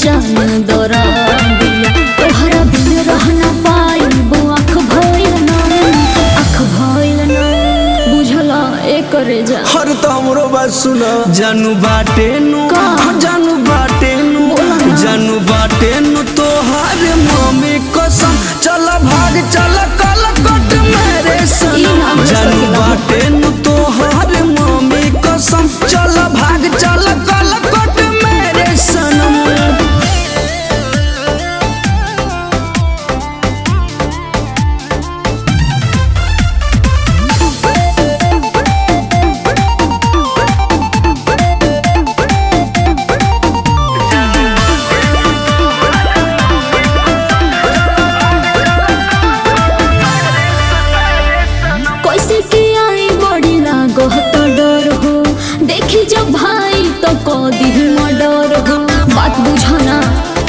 जान दरा दिया तोहरा बिन रह ना पाइबो आँख भइल ना आँख भइल ना बुझला एकरे जा हर तो हमरो बात सुन जानू बाटे नु का? जानू बाटे नु बोला ना। जानू बाटे नु तोहार मम्मी कसम चल भाग चल कल कट मेरे ई सनम ना हो जानू सकेला। बाटे नु तोहार मम्मी कसम चल भाग चल कल कट मेरे सनम कैसे के आई बड़ी लागो तो डर हो देखी जब भाई तो को दी मर्डर हो बात बुझना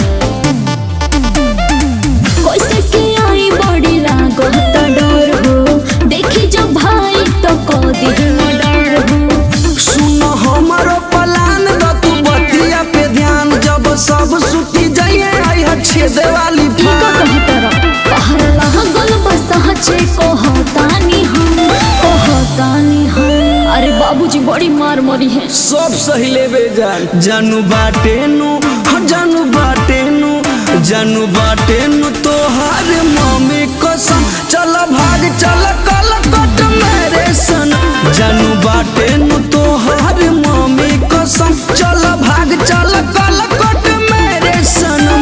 कैसे के आई बड़ी लागो तो डर हो देखी जब भाई तो को दी मर्डर हो सुन हमारो प्लान द तू बतिया पे ध्यान जब सब सुती जाइए आई अच्छे दिवाली ई का कहतरा पहर लागल बस हचे को हतानी हम को हतानी हम अरे बाबूजी बड़ी मार मरी है सब सही लेबे जान जानू बाटे नु हाँ जानू बाटे नु जानू बाटे नु तोहार मम्मी कसम चल भाग चल कल कट मेरे सन जानू बाटे नु तोहार मम्मी कसम चल भाग चल कल कट मेरे सनम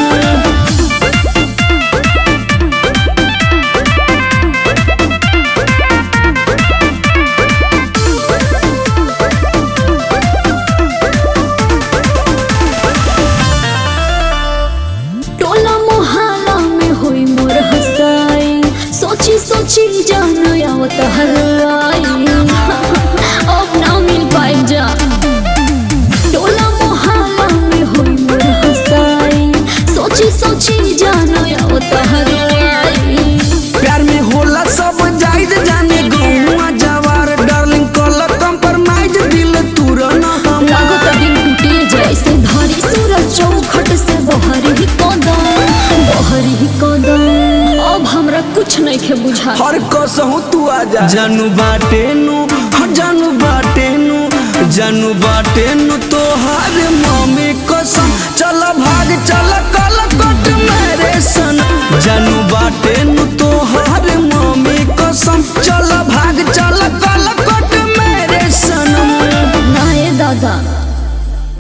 टोला मोहल्ला में होई मोर हसाई सोची सोची जान आवत हरवाई अब ना मिल पाए जा टोला मोहल्ला में होई मोर हसाई सोची सोची जान आवत हरवाई प्यार में होला सब जायज जाने गौआ जवार डार्लिंग कल कंप्रोमाइज दिल तुरन हम लागो त दिल टूटे जैसे धरी सूरज चौखट से बहरी ही कदम बहरी ही कदम अब हमरा कुछ नहीं के बुझा हर कसहु तू आजा जानू बाटे नु हाँ जानू बाटे नु जानू बाटे नु तोहार मम्मी कसम चल भाग चल कर